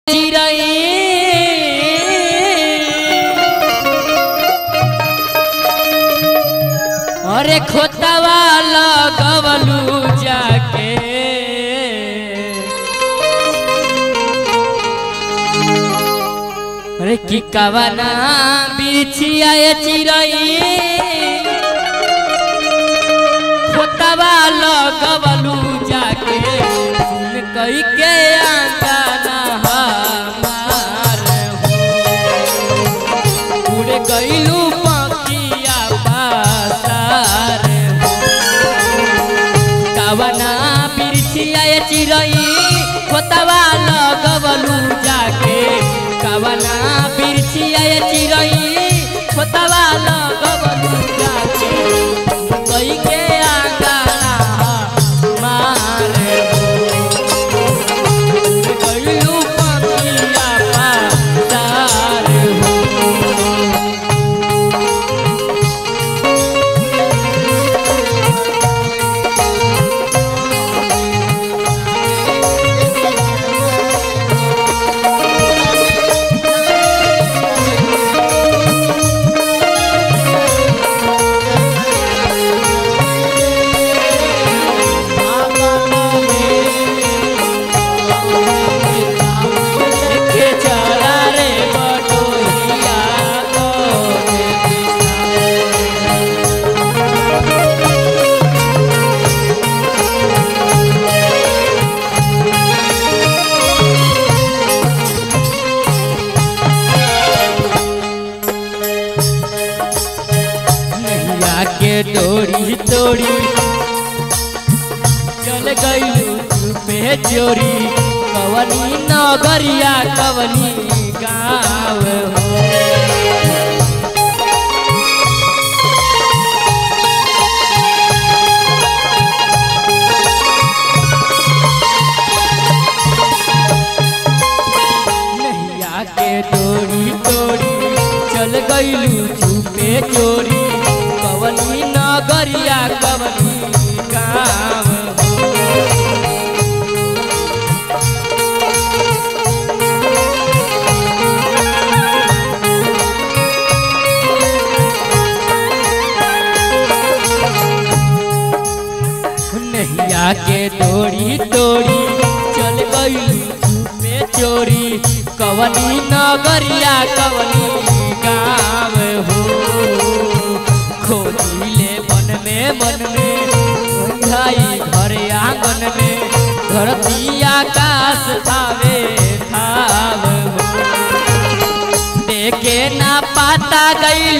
अरे खोतवा लगवलू जाके अरे की कवना बिछिया चिरई खोतवा लगवलू जाके सुन कई के आंगना हमार हो उड़ गईलू पखिया पासार हो कवना बिरछिया चिरई खोतवा लगवलू जाके कवना बिरछिया चिरई खोतवा लगवलू जाके कई के आंगना मार गईलू पखिया पासार हो के चला रे बटोहिया को नैया के डोरी तोड़ी चल गईलू पे चोरी कवनी नगरिया कवनी गाँव हो नैया के डोरी तोड़ी चल गईलू छुपे चोरी कवनी नगरिया कवनी गाँव हो नैया के डोरी तोड़ी चल गई में चोरी कवनी नगरिया कवनी गाँव हो खोजिले मन में मन में झाई घर आंगन में धरती आकाश थावे थाव हो देखे ना पाता गई